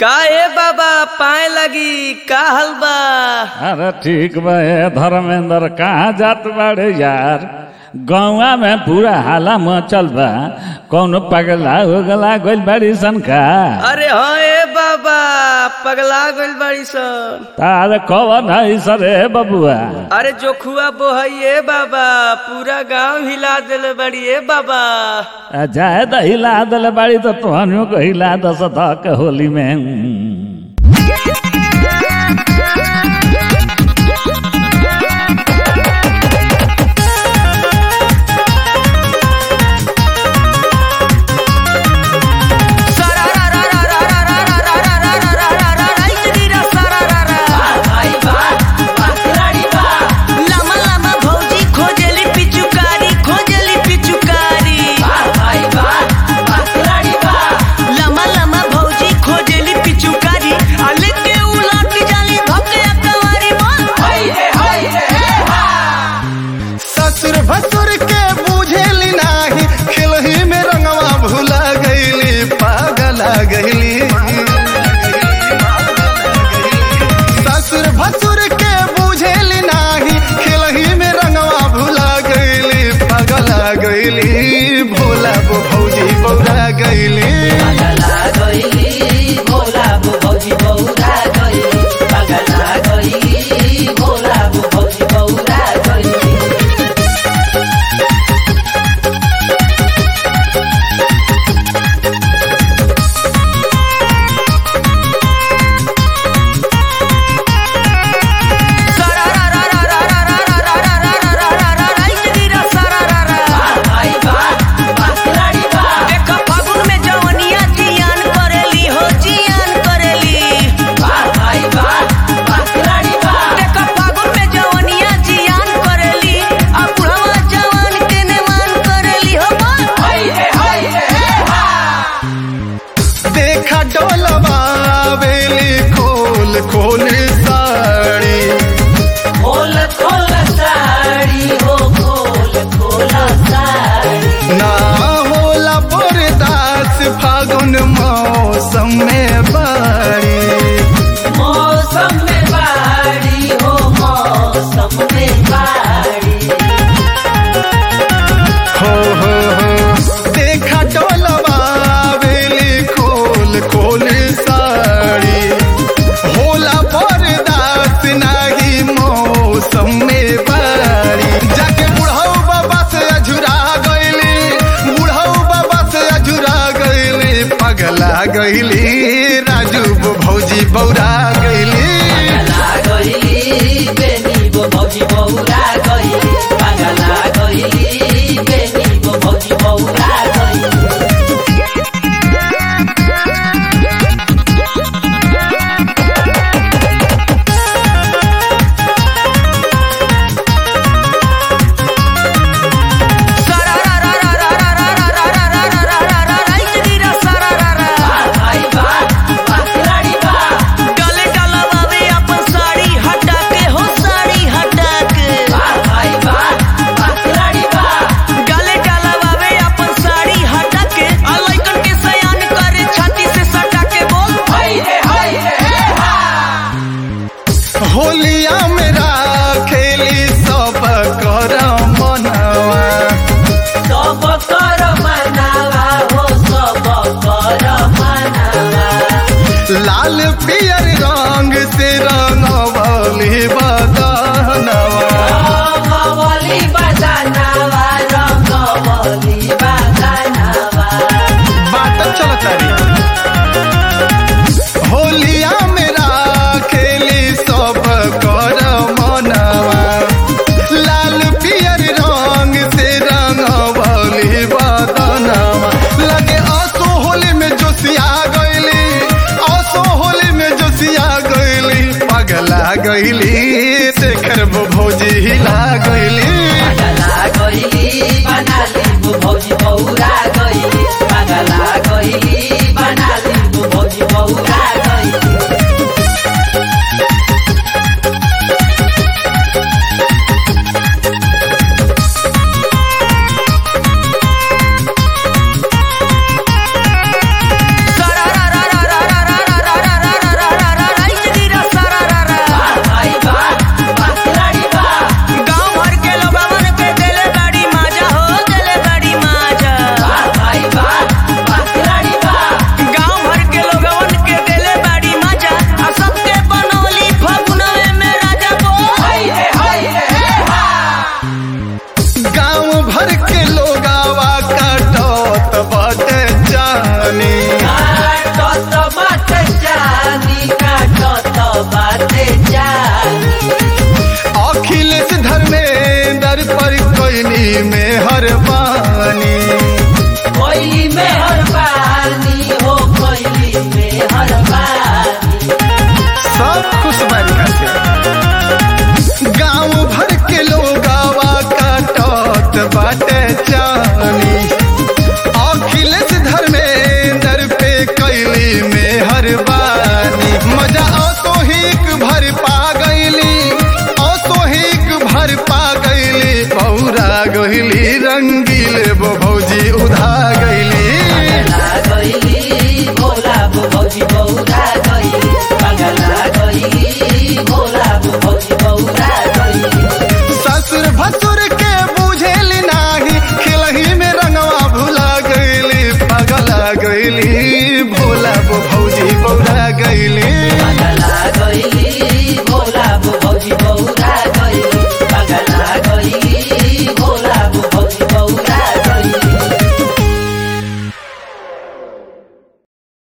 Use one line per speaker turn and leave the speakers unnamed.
का ए बाबा पाए लगी का हलबा
अरे ठीक बा ए धर्मेंद्र कहाँ जात बाड़े यार गौवा में पूरा हाला मचल बा कौनो पगला हो गला गइल बाड़ी सन का
अरे हाँ ए बाबा पगला गइल बाड़ी सन
तार कवन है सरे बबुआ
अरे जोखुआ बोहई ए बाबा पूरा गांव हिला देले बड़ी ए बाबा
आ, जाए त हिला दल बाड़ी तो तोहनियों को हिला दस धक होली में
लामा लामा भौजी खोजली पिचुकारी खोजली पिचुकारी लामा लामा भौजी खोजली पिचुकारी आले के उलट जाली धके अकवारी
ससुर भसुर के बुझेली नाही खिलही में रंगवा भुला गईली पागला गईली ससुर भसुर के बुझेली नाही खिलही में रंगवा भुला गईली पागला गईली भोला बो भौजी बौरा गईली
देखा फागुन में जवनिया जियान करेली हो जियान करेली देखा फागुन में जवनिया जियान करेली आ बुढ़वा जवान के नेमान करेली हो
देखा डोलवा बेली खोल खोल साड़ी ना होला बरदास फागुन मौसम में बाड़ी हो हो हो देखा डोलवा बेली खोल खोल साड़ी होला बरदास नाही मौसम में बाड़ी जाके बुढ़ऊ बाबा से अझुरा गईली बुढ़ऊ बाबा से अझुरा गईली पगला गईली राजू बो भौजी बौरा गईली
डाले डालवावे अपन साड़ी हटा के हो साड़ी हटा के डाले डालवावे अपन साड़ी हटा के आ लइकन के सयान करे छाती से सटा के बोल
होलिया मेरा खेली सब कर मनवा लाल पियर रंग से रंगवली बद